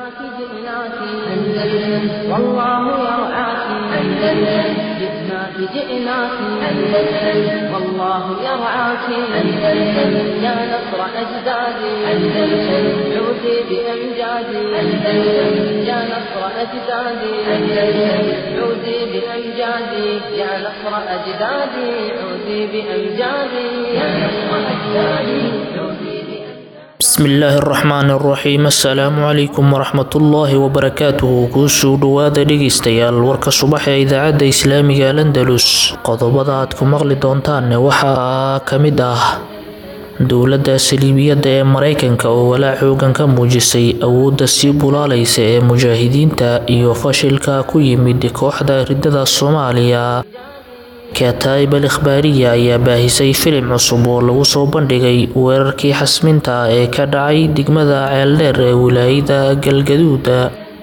جئناك جئناك أندلس والله يرعاك أندلس جئناك جئناك أندلس والله يرعاك أندلس يا نصر أجدادي أندلس عودي بأمجادي أندلس يا نصر أجدادي أندلس عودي بأمجادي يا نصر أجدادي عودي بأمجادي يا نصر أجدادي عودي بأمجادي bismillaahi araxmaan araxiim assalaamu calaykum waraxmatullaahi wabarakaatuhu kuusoo dhowaada dhegeystayaal warka subax ee idaacadda islaamiga al andalus qodobada aad ku maqli doontaan waxaa ka mid ah dowladda saliibiyadda ee mareykanka oo walaac xoogan ka muujisay awoodda sii bulaalaysa ee mujaahidiinta iyo fashilka ku yimid kooxda ridada soomaaliya kataib al ikhbaariya ayaa baahisay filim cusub oo lagu soo bandhigay weerarkii xasminta ee ka dhacay degmada ceeldheer ee wilaayada galgaduuda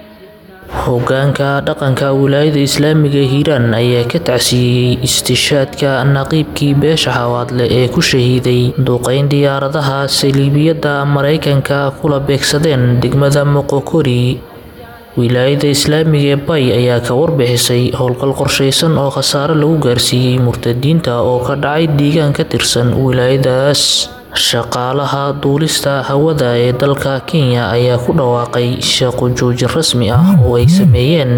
hogaanka dhaqanka wilaayada islaamiga hiiraan ayaa ka tacsiiyey istishaadka naqiibkii beesha xawaadle ee ku shahiiday duqeyn diyaaradaha saliibiyadda mareykanka kula beegsadeen degmada moqokori wilaayada islaamiga ee bay ayaa ka warbixisay howlgal qorshaysan oo khasaare lagu gaarsiiyey murtadiinta oo ka dhacay deegaan ka tirsan wilaayadaas shaqaalaha duulista hawada ee dalka kenya ayaa ku dhawaaqay shaqo joojin rasmi ah oo ay sameeyeen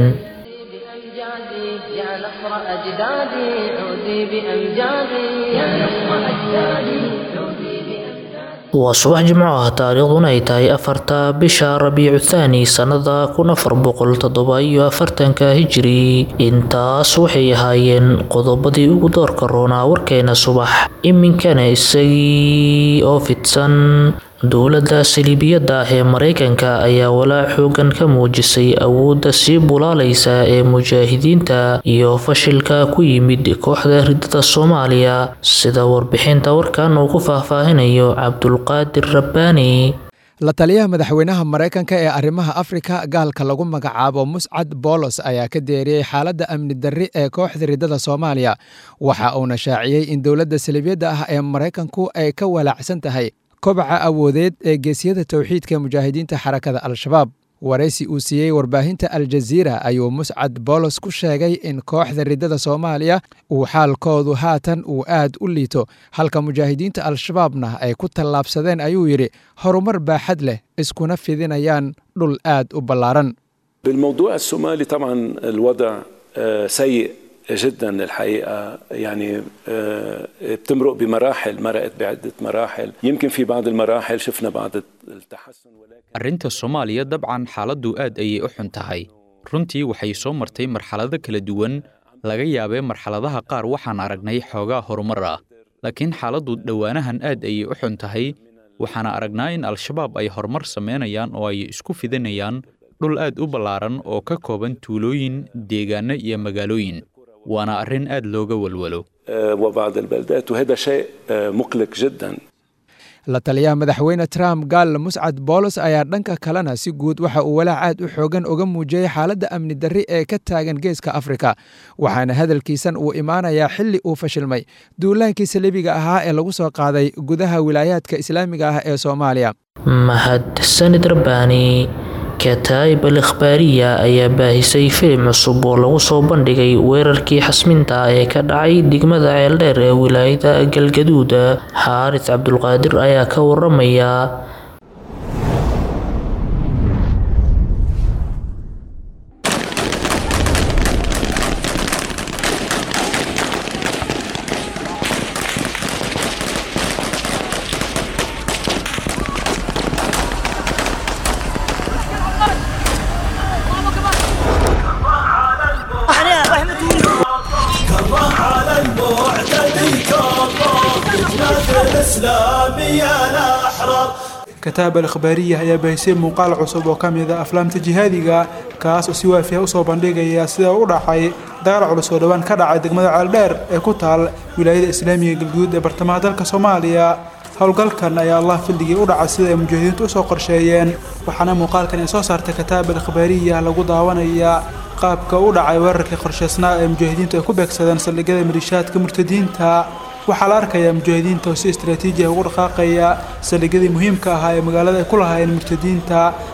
بأمجادي يا نصر أجدادي عودي بأمجادي يا نصر أجدادي عودي بأمجادي waa subax jimco ah taariikhduna ay tahay afarta bisha rabiicu thaani sannada kun afar boqol toddoba iyo afartanka hijiri intaas waxay ahaayeen qodobadii ugu doorka roonaa warkeena subax iminkana isagii oo fidsan dowladda saliibiyadda ah ee mareykanka ayaa walaac xoogan ka muujisay awoodda sii bulaalaysa ee mujaahidiinta iyo fashilka ku yimid kooxda ridada soomaaliya sida warbixinta warkan uu ku faahfaahinayo cabdulqaadir rabbaani la taliyaha madaxweynaha maraykanka ee arrimaha afrika gaalka lagu magacaabo muscad boolos ayaa ka deeriyey xaaladda amni darri ee kooxda ridada soomaaliya waxa uuna shaaciyey in dowladda saliibiyadda ah ee maraykanku ay ka walaacsan tahay kobaca awoodeed ee geesiyada towxiidka mujaahidiinta xarakada al-shabaab waraysi uu siiyey warbaahinta al-jaziira ayuu muscad boolos ku sheegay in kooxda ridada soomaaliya uu xaalkoodu haatan uu aad u liito halka mujaahidiinta al-shabaabna ay ku tallaabsadeen ayuu yidhi horumar baaxad leh iskuna fidinayaan dhul aad u ballaaran بالموضوع الصومالي طبعا الوضع آه، سيء جدا الحقيقه يعني آه، بتمرق بمراحل مرقت بعده مراحل يمكن في بعض المراحل شفنا بعض التحسن ولكن arrinta soomaaliya dabcan xaaladdu aad ayay u xun tahay runtii waxay soo martay marxalado kala duwan laga yaabee marxaladaha qaar waxaan aragnay xoogaa horumar ah laakiin xaaladdu dhowaanahan aad ayay u xun tahay waxaana aragnaa in al-shabaab ay horumar samaynayaan oo ay isku fidinayaan dhul aad u ballaaran oo ka kooban tuulooyin deegaano iyo magaalooyin waana arrin aad looga walwalo آه، وبعض البلدات وهذا شيء آه، مقلق جدا la taliyaha madaxweyne trump gaal muscad boolos ayaa dhanka kalena si guud waxa uu walaac aad u xoogan uga muujiyey xaaladda amni darri ee ka taagan geeska afrika waxaana hadalkiisan uu imaanayaa xilli uu fashilmay duulaankii saliibiga ahaa ee lagu soo qaaday gudaha wilaayaadka islaamiga ah ee soomaaliya mahadsanid rabbaani kataib al ikhbaariya ayaa baahisay filim cusub oo lagu soo bandhigay weerarkii xasminta ee ka dhacay degmada ceeldheer ee wilaayada galgaduuda xaaris cabdulqaadir ayaa ka waramaya على المعتدي كفر فتنة الإسلامية الأحرار kataab al ikhbaariya ayaa baahisay muuqaal cusub oo ka mid a aflaamta jihaadiga kaas oo si waafiya usoo bandhigaya sida u dhacay dagaal culus oo dhowaan ka dhacay degmada ceeldheer ee ku taal wilaayada islaamiga galguud ee bartamaha dalka soomaaliya howlgalkan ayaa allah fildigii u dhacay sida ay mujaahidiintu usoo qorsheeyeen waxaana muuqaalkan ay soo saartay kataab al ikhbaariya lagu daawanayaa qaabka u dhacay weerarkii qorshaysnaa ee mujaahidiintu ay ku beegsadeen saldhigyada malishaadka murtadiinta waxaa la arkayaa mujaahidiinta oo si istaraatiiji ah ugu dhaqaaqaya saldhigyadii muhiimka ahaa ee magaalada ay ku lahaayeen murtadiinta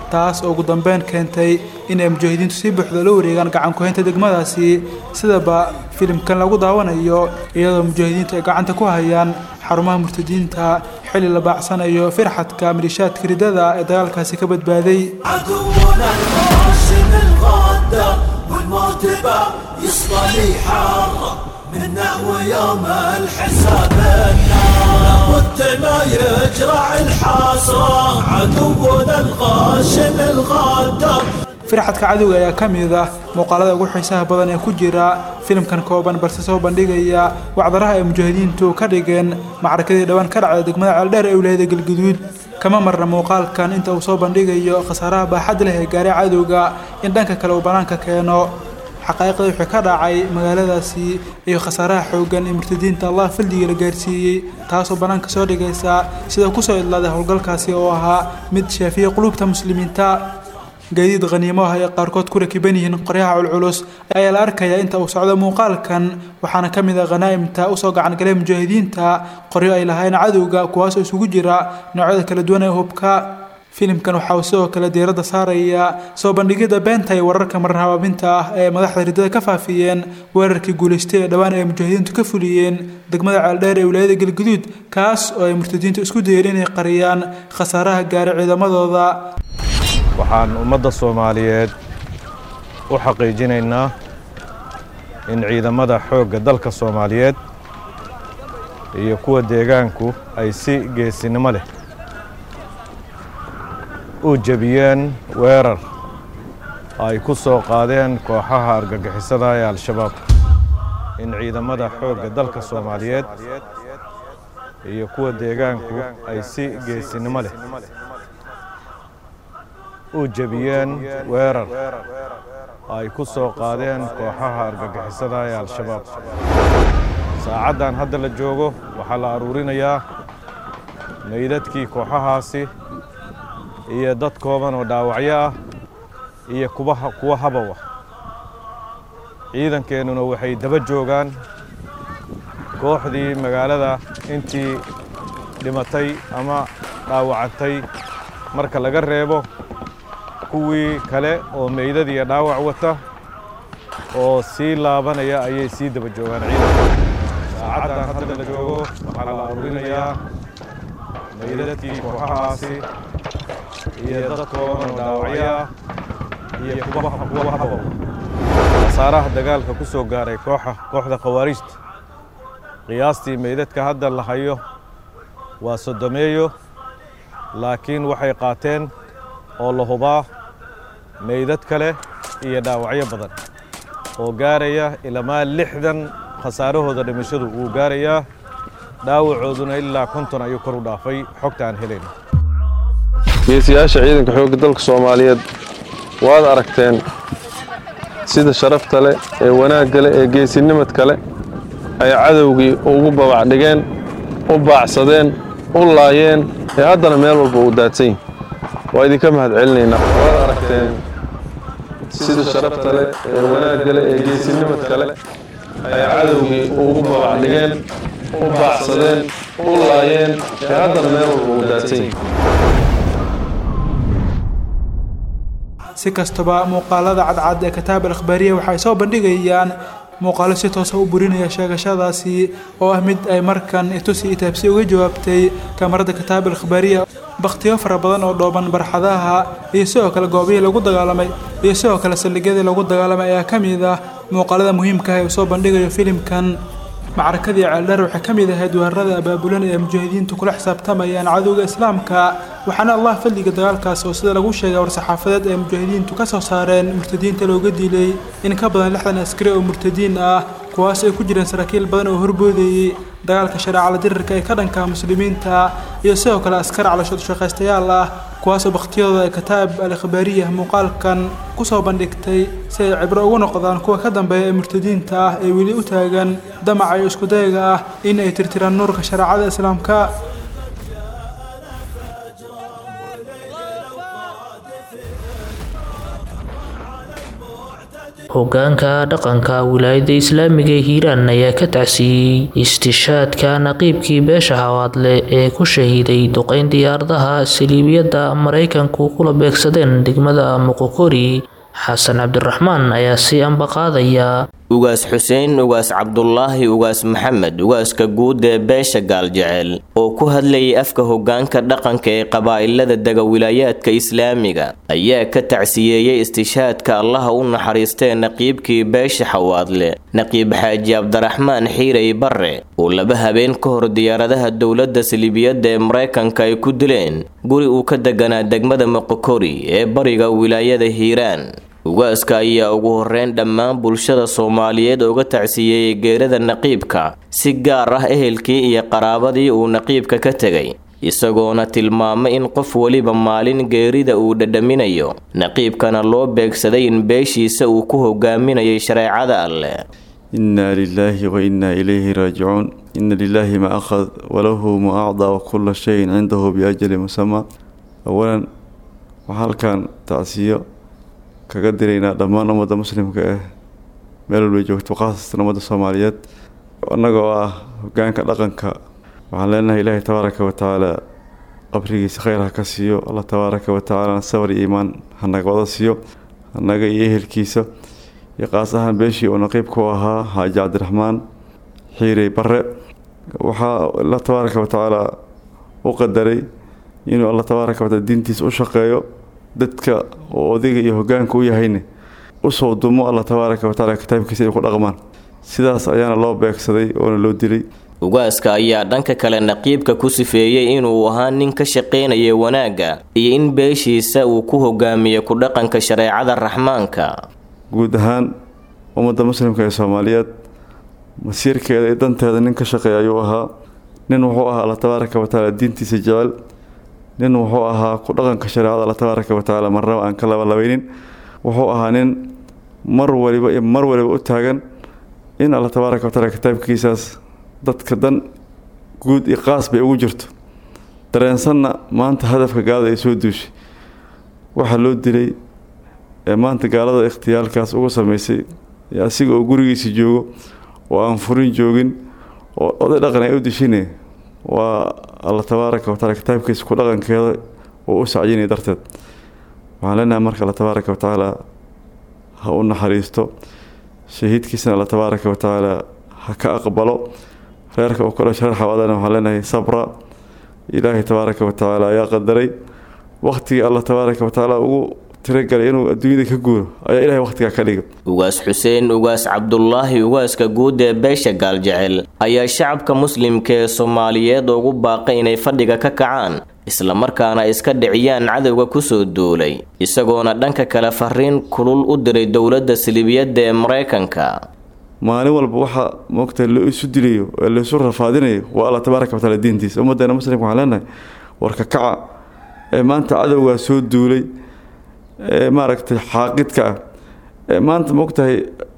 taas oo ugu dambeyn keentay inay mujaahidiintu si buuxda la wareegaan gacan ku-haynta degmadaasi sidaba filimkan lagu daawanayo iyadoo mujaahidiintu ay gacanta ku hayaan xarumaha murtadiinta xilli la baacsanayo firxadka malishaadka ridada ee dagaalkaasi ka badbaaday عدونا الغاشم الغدار والموت باب يصطلي حاره منا ويوم الحساب النار لابد ما يجرع الحسرة عدونا الغاشم الغدار firxadka cadowga ayaa ka mid ah muuqaalada ugu xiisaha badan ee ku jira filimkan kooban balse soo bandhigaya wacdaraha ay mujaahidiintu ka dhigeen macrakadii dhowaan ka dhacda degmada ceeldheer ee wilaayada galguduud kama marna muuqaalkan inta uu soo bandhigayo khasaaraha baaxad leh ee gaaray cadowga in dhanka kale uu bannaanka keeno xaqaa'iqda wixii ka dhacay magaaladaasi iyo khasaaraha xooggan ee murtadiinta allah fildiga la gaarsiiyey taasoo bannaanka soo dhigaysa sida kusoo idlaaday howlgalkaasi oo ahaa mid shaafiya qulubta muslimiinta gaadiid khaniimo ah ay qaarkood ku rakiban yihiin qoryaha culculus ayaa la arkayaa inta uu socdo muuqaalkan waxaana ka mid ah khanaa'imta usoo gacan galay mujaahidiinta qoryo ay lahayn cadowga kuwaasoo isugu jira noocyada kala duwan ee hubka filimkan waxa uu sidoo kale diiradda saaraya soo bandhigidda beenta iyo wararka marar habaabinta ah ee madaxda ridada ka faafiyeen weerarkii guulaystay ee dhowaan ay mujaahidiintu ka fuliyeen degmada ceeldheer ee wilaayada galguduud kaas oo ay murtadiintu isku dayeen inay qariyaan khasaaraha gaaray ciidamadooda waxaan ummadda soomaaliyeed u xaqiijinaynaa in ciidamada xoogga dalka soomaaliyeed iyo kuwa deegaanku ay si geesinimo leh u jebiyeen weerar ay ku soo qaadeen kooxaha argagixisada ee al-shabaab in ciidamada xoogga dalka soomaaliyeed iyo kuwa deegaanku ay si geesinimo leh u jebiyeen weerar ay ku soo qaadeen kooxaha argagixisada ee al-shabaab saacaddan hadda la joogo waxaa la aruurinayaa meydadkii kooxahaasi iyo dad kooban oo dhaawacyo ah iyo kubaha kuwa habow ah ciidankeennuna waxay daba joogaan kooxdii magaalada intii dhimatay ama dhaawacantay marka laga reebo kuwii kale oo meydad iyo dhaawac wata oo sii laabanaya ayay sii daba joogaan ciidanka saacaddan hadda la joogo waxaa la aruurinayaa meydadkii kooxahaasi iyo dad kooban oo dhaawacyo ah iyo kuwa kuwa habow khasaaraha dagaalka ku soo gaaray kooxa kooxda khawaarijta qiyaastii meydadka hadda la hayo waa sodomeeyo laakiin waxay qaateen oo la hubaa meydad kale iyo dhaawacyo badan oo gaaraya ilamaa lixdan khasaarahooda dhimashadu wuu gaarayaa dhaawacooduna ilaa konton ayuu kor u dhaafay xogta aan helayno geesiyaasha ciidanka xoogga dalka soomaaliyeed waad aragteen sida sharafta leh ee wanaagga leh ee geesinimadka leh ay cadowgii ugu babacdhigeen u baacsadeen u laayeen ee haddana meel walba uu daadsan yihin waa idinka mahad celinaynaa waad aragteen sida sharafta leh ee wanaagga leh ee geesinimadka leh ay cadowgii ugu babacdhigeen u baacsadeen u laayeen ee haddana meel walba uu daadsan yihin si kastaba muuqaalada cadcad ee kitaab al akhbaariya waxay soo bandhigayaan muuqaalo si toosa u burinaya sheegashadaasi oo ah mid ay markan itusi itaabsi uga jawaabtay kamarada kitaab al akhbaariya bakhtiyo fara badan oo dhooban barxadaha iyo sidoo kale goobihii lagu dagaalamay iyo sidoo kale saldhigyadii lagu dagaalamay ayaa ka mid ah muuqaalada muhiimka ah ee uu soo bandhigayo filimkan macrakadii ceeldheer waxay ka mid ahayd weerarada abaabulan ee mujaahidiintu kula xisaabtamayaan cadowga islaamka waxaana allah fadliga dagaalkaas oo sida lagu sheegay war-saxaafadeed ee mujaahidiintu ka soo saareen murtadiinta looga dilay in ka badan lixdan askari oo murtadiin ah kuwaas ay ku jireen saraakiil badan oo horboodayey dagaalka shareecala dirirka ee ka dhanka muslimiinta iyo sidoo kale askar calashoodu shaqaystayaal ah kuwaasoo bakhtiyadooda ay kitaab al akhbaariya muuqaalkan kusoo bandhigtay si ay cibro ugu noqdaan kuwa ka dambeeya ee murtadiinta ah ee weli u taagan damaca iyo iskudayaga ah in ay tirtiraan nuurka shareecada islaamka hogaanka dhaqanka wilaayada islaamiga ee hiiraan ayaa ka tacsiiyey istishaadka naqiibkii beesha hawaadle ee ku shahiiday duqeyn diyaaradaha saliibiyadda maraykanku kula beegsadeen degmada muqokori xasan cabdiraxmaan ayaa sii ambaqaadaya ugaas xuseen ugaas cabdulaahi ugaas maxamed ugaaska guud ee beesha gaaljecel oo ku hadlayay afka hogaanka dhaqanka ee qabaa'ilada dega wilaayaadka islaamiga ayaa ka tacsiyeeyey istishaadka allaha u naxariistee naqiibkii beesha xawaadle naqiib xaaji cabdiraxmaan xiirey barre oo laba habeen ka hor diyaaradaha dowladda saliibiyadda ee maraykanka ay ku dileen guri uu ka deganaa degmada moqokori ee bariga wilaayada hiiraan ugaaska ayaa ugu horeyn dhammaan bulshada soomaaliyeed uga tacsiyeeyey geerada naqiibka si gaar ah ehelkii iyo qaraabadii uu naqiibka ka tegay isagoona tilmaamay in qof weliba maalin geerida uu dhadhaminayo naqiibkana loo beegsaday in beeshiisa uu ku hogaaminayay shareecada alleh إنا لله وإنا إليه راجعون إن لله ما أخذ وله ما أعطى وكل شيء عنده بأجل مسمى أولا وحال كان تعسيه kaga diraynaa dhammaan ummadda muslimka ah meel walbay joogto khaasatan ummadda soomaaliyeed annagoo ah hogaanka dhaqanka waxaan leenahay ilaahay tabaaraka wa tacaala qabrigiisa khayr ha ka siiyo allah tabaaraka wa tacaalana sabar iyo iimaan hanaga wada siiyo annaga iyo ehelkiisa iyo qaas ahaan beeshii uu naqiibka u ahaa xaaji cabdiraxmaan xiirey barre waxaa allah tabaaraka wa tacaala u qadaray inuu allah tabaaraka wa taala diintiisa u shaqeeyo dadka oo odayga iyo hogaanka u yahayne usoo dumo allah tabaaraka wa tacaala kitaabkiisa ay ku dhaqmaan sidaas ayaana loo beegsaday oona loo dilay ugaaska ayaa dhanka kale naqiibka ku sifeeyey inuu ahaa nin ka shaqaynaya wanaagga iyo in beeshiisa uu ku hogaamiyo ku dhaqanka shareecada raxmaanka guud ahaan ummadda muslimka ee soomaaliyeed masiirkeeda iyo danteeda nin ka shaqeeya ayuu ahaa nin wuxuu ahaa alla tabaaraka wa tacaala diintiisa jecel nin wuxuu ahaa ku dhaqanka shareecada alla tabaaraka wa tacaala marnaba aan ka labalabeynin wuxuu ahaa nin mar waliba iyo mar waliba u taagan in alla tabaaraka wa tacaala kitaabkiisaas dadka dan guud iyo qaas bay ugu jirto dareensanna maanta hadafka gaalada ay soo duushay waxaa loo dilay ee maanta gaalada ikhtiyaalkaas ugu sameysay asiga oo gurigiisa joogo oo aan furin joogin oo oday dhaqan ay u dishine waa alla tabaaraka wa taala kitaabkiisa ku dhaqankeeda oo u sacyinaya darteed waxaan leenahay marka alla tabaaraka wa tacaala ha u naxariisto shahiidkiisana alla tabaaraka wa tacaala ha ka aqbalo reerka uu kala shareer xawaadana waxaan leenahay sabra ilaahay tabaaraka wa tacaala ayaa qadaray waqtigii alla tabaaraka wa tacaala ugu tiragalay inuu adduunyada ka guuro ayaa ilahay waqtigaa ka dhiga ugaas xuseen ugaas cabdulaahi ugaaska guud ee beesha gaaljecel ayaa shacabka muslimka ee soomaaliyeed ugu baaqay inay fadhiga ka kacaan islamarkaana iska dhiciyaan cadowga kusoo duulay isagoona dhanka kale fariin kulul u diray dowladda silibiyadda ee maraykanka maalin walba waxaa moogta la isu dilayo ee laisu rafaadinayo waa alla tabaaraka wa taala diintiisa ummaddeena muslimka waxaan leenahay warka kaca ee maanta cadowgaa soo duulay ee maaragtay xaaqidka ah ee maanta moogtahay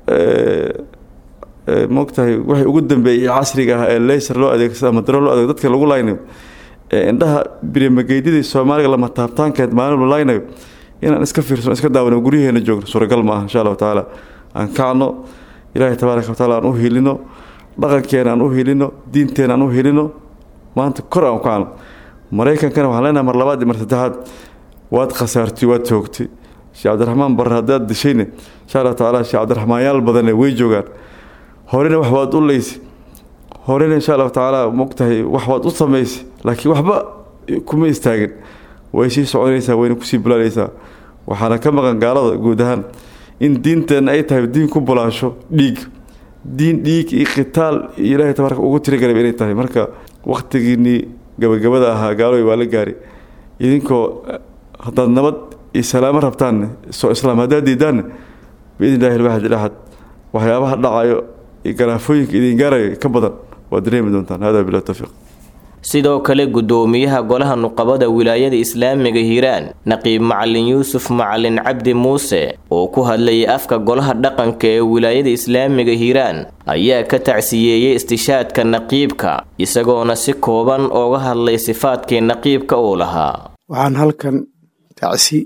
moogtahay waxay ugu dambeeyey casriga ah ee leyser loo adeegsado ama daro loo adeego dadka lagu laynayo ee indhaha birimageydidii soomaaliga lama taabtaankeed maalin la laynayo inaan iska fiirsano iska daawano guryaheena joogno suuragal ma aha insha allahu tacaala aan kacno ilaahay tabaaraka wa taala aan u hilino dhaqankeena aan u hilino diinteena aan u hilino maanta kor aan u kacno maraykankana waxaan leenahay mar labaad iyo mar saddexaad waad khasaartay waad toogtay sheekh cabdiraxmaan barre haddaad dishayne insha allahu tacaala sheekh cabdiraxmaanyaal badane way joogaan horena wax waad u leysay horena insha allahu tacaala mogtahay wax waad u samaysay laakiin waxba kuma istaagin way sii soconaysaa wayna kusii bulaalaysaa waxaana ka maqan gaalada guud ahaan in diinteenna ay tahay diin ku bulaasho dhiig diin dhiig iyo khitaal iyo ilaahay tabaaraka ugu tirigalay inay tahay marka wakhtigiinnii gabagabada ahaa gaalooy waa la gaari idinkoo haddaad nabad iyo salaamo rabtaanne soo islaam haddaad diidaanne biidn illahi alwaxid ilaxad waxyaabaha dhacayo iyo garaafooyinka idin gaarayo ka badan waad dareemi doontaan hada bilah tawfiiq sidoo kale gudoomiyaha golaha nuqabada wilaayada islaamiga hiiraan naqiib macalin yuusuf macalin cabdi muuse oo ku hadlayay afka golaha dhaqanka ee wilaayada islaamiga hiiraan ayaa ka tacsiyeeyey istishaadka naqiibka isagoona si kooban ooga hadlay sifaadkii naqiibka uu lahaa waxaan halkan tacsi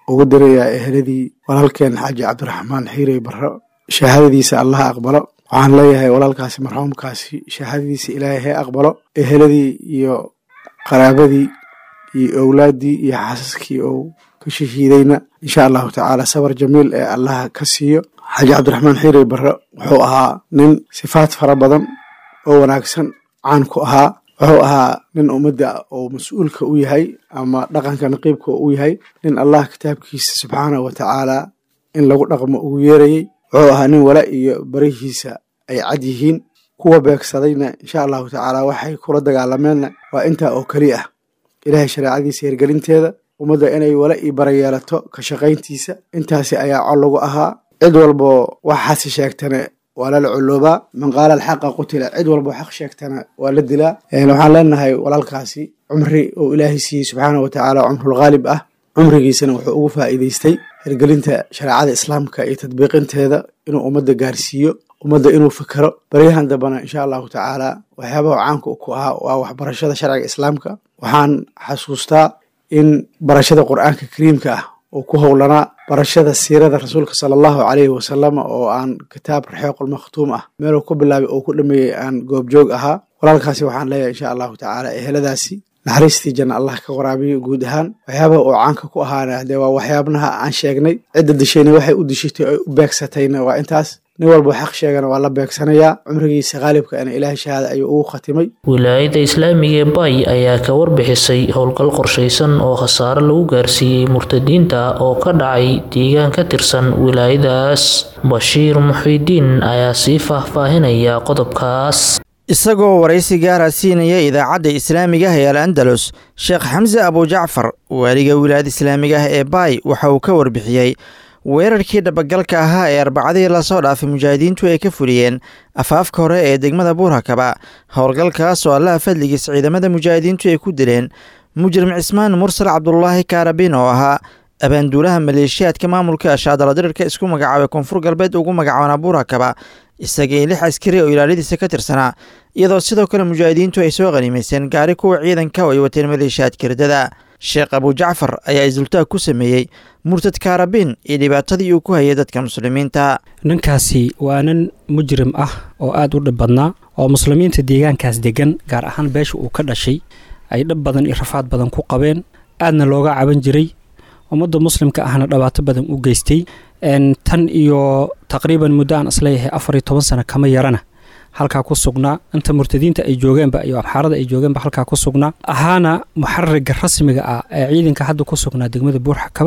ugu dirayaa eheladii walaalkeen xaaji cabdiraxmaan xiirey barro shahaadadiisa allaha aqbalo waxaan leeyahay walaalkaasi marxuumkaasi shahaadadiisa ilaahay hee aqbalo eheladii iyo qaraabadii iyo owlaaddii iyo xaasaskii ou ka shahiidayna insha allahu tacaala sabar jamiil ee allaha ka siiyo xaaji cabdiraxmaan xiirey barre wuxuu ahaa nin sifaad fara badan oo wanaagsan caan ku ahaa wuxuu ahaa nin ummadda oo mas-uulka u yahay ama dhaqanka naqiibka u yahay nin allah kitaabkiisa subxaanahu wa tacaala in lagu dhaqmo ugu yeerayey wuxuu ahaa nin wala iyo barihiisa ay cad yihiin kuwa beegsadayna insha allahu tacaala waxay kula dagaalameenna waa intaa oo keli ah ilaahay shareecadiisa hirgelinteeda ummadda inay wala ii bara yeelato ka shaqayntiisa intaasi ayaa col lagu ahaa cid walbo waxaasi sheegtane waa lala coloobaa man qaala alxaqa qutila cid walbo xaq sheegtana waa la dilaa waxaan leenahay walaalkaasi cumri oo ilaahay siiyey subxaana wa tacaala cumrul khaalib ah cumrigiisana wuxuu ugu faa'iidaystay hirgelinta shareecada islaamka iyo tadbiiqinteeda inuu ummadda gaarsiiyo ummadda inuu fikero baryahan dambana insha allahu tacaala waxyaabaha caanka ku ahaa waa waxbarashada sharciga islaamka waxaan xasuustaa in barashada qur'aanka kariimka ah oo ku howlanaa barashada siirada rasuulka sala allahu caleyhi wasalama oo aan kitaab raxeequl makhtuum ah meeluu ku bilaabay oo ku dhameeyey aan goobjoog ahaa walaalkaasi waxaan leeyahay insha allahu tacaala eheladaasi naxariistii janna allah ka waraabiyo guud ahaan waxyaabaha oo caanka ku ahaana dee waa waxyaabaha aan sheegnay cidda dishayna waxay u dishatay oy u beegsatayna waa intaas nin walba xaq sheegana waa la beegsanayaa cumrigiisa khaalibka ana ilaahay shahaada ayuu ugu khatimay wilaayadda islaamiga ee bay ayaa ka warbixisay howlgal qorshaysan oo khasaare lagu gaarsiiyey murtadiinta oo ka dhacay deegaan ka tirsan wilaayadaas bashiir muxiidiin ayaa sii faahfaahinaya qodobkaas isagoo waraysi gaara siinaya idaacadda islaamiga ah ee al andalus sheekh xamse abujacfar waaliga wilaayada islaamiga ah ee baay waxa uu ka warbixiyey weerarkii dhabagalka ahaa ee arbacadii lasoo dhaafay mujaahidiintu ay ka fuliyeen afaafka hore ee degmada buurhakaba howlgalkaas oo allaha fadligiis ciidamada mujaahidiintu ay ku dileen mujrim cismaan mursal cabdulaahi kaarabin oo ahaa abaanduulaha maleeshiyaadka maamulka ashaadala dirirka isku magacaabay koonfur galbeed ugu magacaabana buurhakaba isagii lix askari oo ilaaladiisa ka tirsanaa iyadoo sidoo kale mujaahidiintu ay soo qaniimayseen gaari kuwa ciidanka oo ay wateen maleeshiyaadka ridada sheekh abujacfar ayaa isdultaag ku sameeyey murtad kaarabin iyo dhibaatadii uu ku hayay dadka muslimiinta ninkaasi waa nin mujrim ah oo aada u dhib badnaa oo muslimiinta deegaankaas degan gaar ahaan beesha uu ka dhashay ay dhib badan iyo rafaad badan ku qabeen aadna looga caban jiray ummadda muslimka ahna dhibaato badan u geystay tan iyo taqriiban muddo aan isleeyahay afar iyo toban sano kama yarana halkaa ku sugnaa inta murtadiinta ay joogeenba iyo abxaarada ay joogeenba halkaa ku sugnaa ahaana muxaririga rasmiga ah ee ciidanka hadda ku sugnaa degmada buurxakaba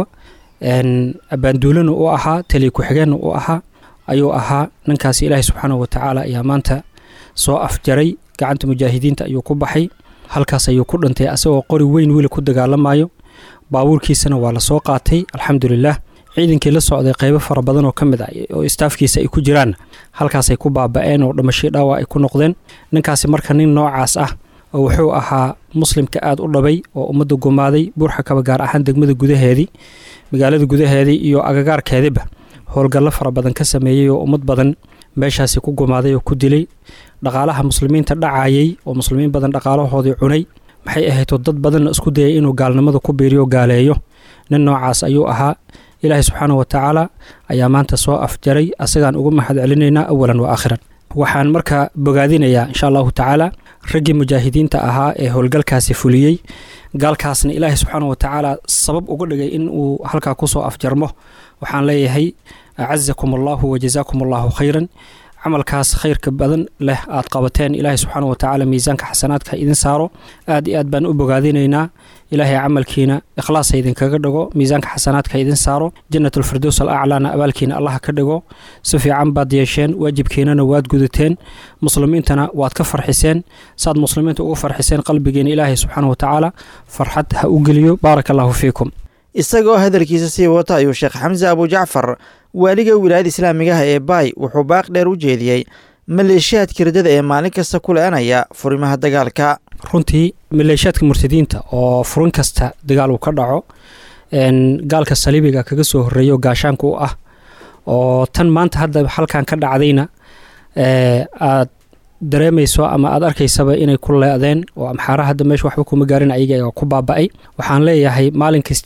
abaanduulana u ahaa taliya ku-xigeenna u ahaa ayuu ahaa ninkaasi ilaahay subxaanahu watacaala ayaa maanta soo afjaray gacanta mujaahidiinta ayuu ku baxay halkaas ayuu ku dhintay asagoo qori weyn weli ku dagaalamayo baabuurkiisana waa lasoo qaatay alxamdulilah ciidankii la socday qaybo fara badan oo ka mid ah oo istaafkiisa ay ku jiraan halkaasay ku baaba-een oo dhamashay dhaawac ay ku noqdeen ninkaasi marka nin noocaas ah oo wuxuu ahaa muslimka aada u dhabay oo ummadda gumaaday buurxakaba gaar ahaan degmada gudaheedii magaalada gudaheedii iyo agagaarkeediba howlgallo fara badan ka sameeyey oo ummad badan meeshaasi ku gumaaday oo ku dilay dhaqaalaha muslimiinta dhacayay oo muslimiin badan dhaqaalahoodii cunay maxay ahaydoo dad badanna isku dayay inuu gaalnimada ku biiriyo gaaleeyo nin noocaas ayuu ahaa ilaahay subxaanahu watacaala ayaa maanta soo afjaray asagaan ugu mahad celinaynaa awalan wa aakhiran waxaan marka bogaadinayaa insha allahu tacaala raggii mujaahidiinta ahaa ee howlgalkaasi fuliyey gaalkaasna ilaahay subxaanahu watacaala sabab uga dhigay in uu halkaa kusoo afjarmo waxaan leeyahay acazakum allahu wajazaakum allahu khayran camalkaas khayrka badan leh aad qabateen ilaahay subxaana watacaala miisaanka xasanaadka idin saaro aad iyo aad baan u bogaadinaynaa ilaahay camalkiina ikhlaasa idinkaga dhigo miisaanka xasanaadka idin saaro jannatulfirdows al aclaana abaalkiina allah ka dhigo si fiican baad yeesheen waajibkiinana waad gudateen muslimiintana waad ka farxiseen saad muslimiinta ugu farxiseen qalbigeena ilaahay subxaana watacaala farxad ha u geliyo baaraka allahu fiikum isagoo hadalkiisa sii wata ayuu sheekh xamse abujacfar waaliga wilaayada islaamigaha ee baay wuxuu baaq dheer u jeediyey maleeshiyaadka ridada ee maalin kasta ku le-anaya furimaha dagaalka runtii maleeshiyaadka murtadiinta oo furin kasta dagaal uu ka dhaco gaalka saliibiga kaga soo horeeyo gaashaanka u ah oo tan maanta hadda halkan ka dhacdayna aad dareemayso ama aad arkaysaba inay ku leedeen oo amxaara hadda meesha waxba kuma gaarin ayaga ku baaba-ay waxaan leeyahay maalin kasta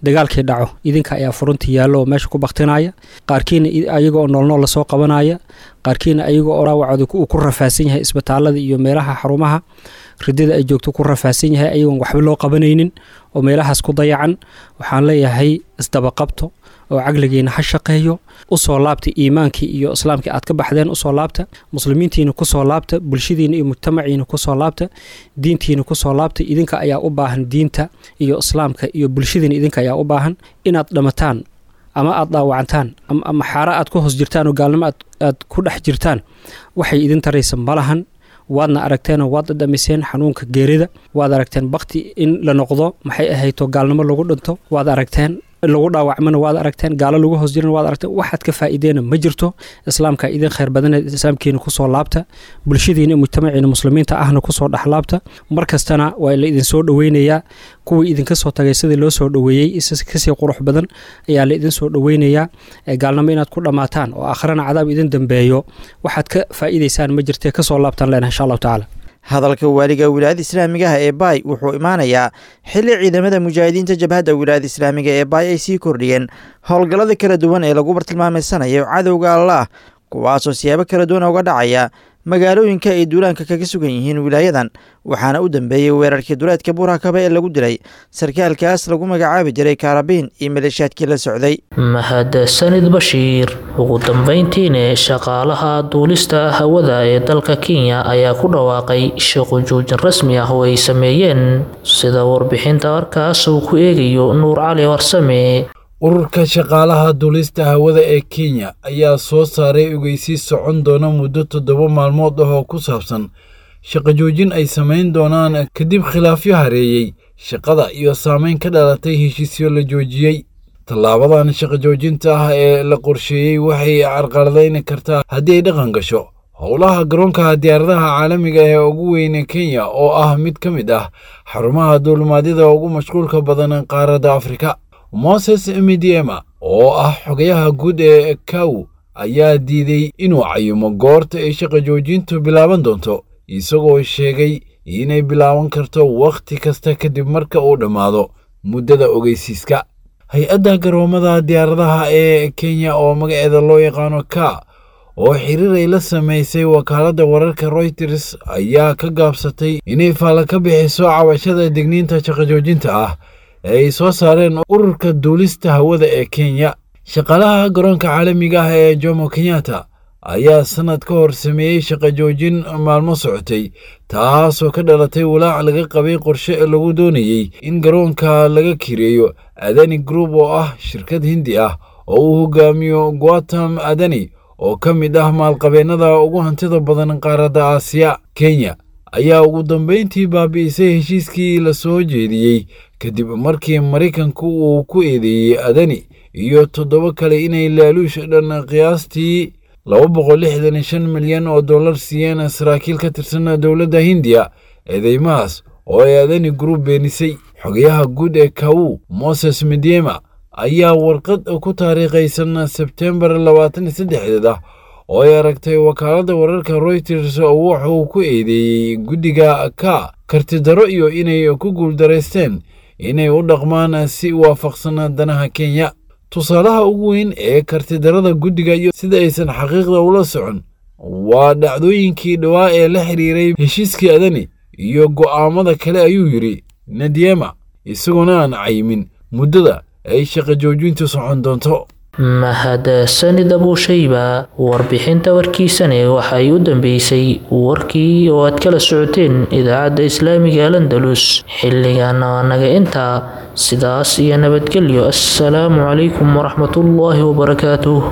dagaalkii dhaco idinka ayaa furunta yaallo oo meesha ku baktinaya qaarkiina ayaga oo noolnool lasoo qabanaya qaarkiina ayaga oo dhaawacooda uu ku rafaasan yahay isbitaalada iyo meelaha xarumaha ridada ay joogto ku rafaasan yahay ayagoon waxba loo qabanaynin oo meelahaas ku dayacan waxaan leeyahay isdabaqabto oo caqligiina ha shaqeeyo usoo laabta iimaankii iyo islaamkii aad ka baxdeen usoo laabta muslimiintiina kusoo laabta bulshadiina iyo mujtamaciina kusoo laabta diintiina kusoo laabta idinka ayaa u baahan diinta iyo islaamka iyo bulshadiina idinka ayaa u baahan inaad dhamataan ama aad dhaawacantaan ama xaara aad ku hoos jirtaan oo gaalnimo aad ku dhex jirtaan waxay idin taraysa malahan waadna aragteenoo waad dhadhamiseen xanuunka geerida waad aragteen bakti in la noqdo maxay ahayto gaalnimo lagu dhinto waad aragteen lagu dhaawacmana waad aragteen gaalo lagu hoos jirana waad aragteen waxaad ka faa'iideena ma jirto islaamka idin khayr badaneed islaamkiina kusoo laabta bulshadiina iyo mujtamaciina muslimiinta ahna kusoo dhexlaabta mar kastana waa la idinsoo dhoweynayaa kuwii idinka soo tagay sidii loo soo dhoweeyey kasii qurux badan ayaa la idin soo dhoweynayaa gaalnimo inaad ku dhammaataan oo akhrana cadaab idin dambeeyo waxaad ka faa'iidaysaan ma jirtee kasoo laabtaan leenahay insha allahu tacaala hadalka waaliga wilaayada islaamigaha ee baay wuxuu imaanayaa xilli ciidamada mujaahidiinta jabhadda wilaayada islaamiga ee baay ay sii kordhiyeen howlgallada kala duwan ee lagu bartilmaameysanayo cadowga allaah kuwaasoo siyaabo kala duwan uga dhacaya magaalooyinka ay duulaanka kaga sugan yihiin wilaayadan waxaana u dambeeyey weerarkii duleedka buurakaba ee lagu dilay sarkaalkaas lagu magacaabi jiray kaarabiin iyo maleeshaadkii la socday mahadsanid bashiir ugu dambeyntiina shaqaalaha duulista hawada ee dalka kenya ayaa ku dhawaaqay shaqo joojin rasmi ah oo ay sameeyeen sida warbixinta warkaas uu ku eegayo nuur cali warsame ururka shaqaalaha duulista hawada ee kenya ayaa soo saaray ogeysiis socon doona muddo toddoba maalmood ah oo ku saabsan shaqo joojin ay samayn doonaan kadib khilaafyo hareeyey shaqada iyo saamayn ka dhalatay heshiisyo la joojiyey tallaabadan shaqo joojinta ah ee la qorsheeyey waxay carqaladayn kartaa haddii ay dhaqan gasho howlaha garoonka diyaaradaha caalamiga ee ugu weyne kenya oo ah mid ka mid ah xarumaha duulimaadyada ugu mashquulka badan qaaradda afrika moses midiema oo ah xogayaha guud ee kaw ayaa diiday inuu cayimo goorta ay shaqo joojintu bilaaban doonto isagoo sheegay inay bilaaban karto wakhti kasta kadib marka uu dhammaado muddada ogeysiiska hay-adda garoomada diyaaradaha ee kenya oo magaceeda loo yaqaano ka oo xiriir ay la samaysay wakaaladda wararka royters ayaa ka gaabsatay inay faalla ka bixiso cabashada digniinta shaqo joojinta ah ee ay soo saareen ururka duulista hawada ee kenya shaqaalaha garoonka caalamiga ah ee jomo kenyatta ayaa sannad ka hor sameeyey shaqo joojin maalmo socotay taasoo ka dhalatay walaac laga qabay qorshe lagu doonayey in garoonka laga kireeyo adani group oo ah shirkad hindi ah oo uu hogaamiyo guatam adani oo ka mid ah maalqabeennada ugu hantida badan qaaradda aasiya kenya ayaa ugu dambayntii baabi'isay heshiiskii la soo jeediyey kadib markii maraykanku uu ku eedeeyey adani iyo toddoba kale inay laaluush dhan qiyaastii laba boqol lixdan iyo shan milyan oo dollar siiyeen saraakiil ka tirsan dowladda hindiya eedeymahaas oo ay adani group beenisay xogayaha guud ee kawu moses midyema ayaa warqad ku taariikhaysan sebtembar labaatan iyo saddexdeed ah oo ay aragtay wakaaladda wararka royters wuxuu ku eedeeyey guddiga ka kartidaro iyo inay ku guuldaraysteen inay u dhaqmaan si waafaqsan danaha kenya tusaalaha ugu weyn ee kartidarada guddiga iyo sida aysan xaqiiqda ula socon waa dhacdooyinkii dhowaa ee la xiriiray heshiiskii adani iyo go'aamada kale ayuu yidhi nadyema isagoona aan cayimin muddada ay shaqo joojintu socon doonto mahadsanid abuushayba warbixinta warkiisane waxay u dambeysay warkii oo aad kala socoteen idaacadda islaamiga alandalus xilligana waa naga intaa sidaas iyo nabadgelyo assalaamu calaykum waraxmatullaahi wabarakaatuh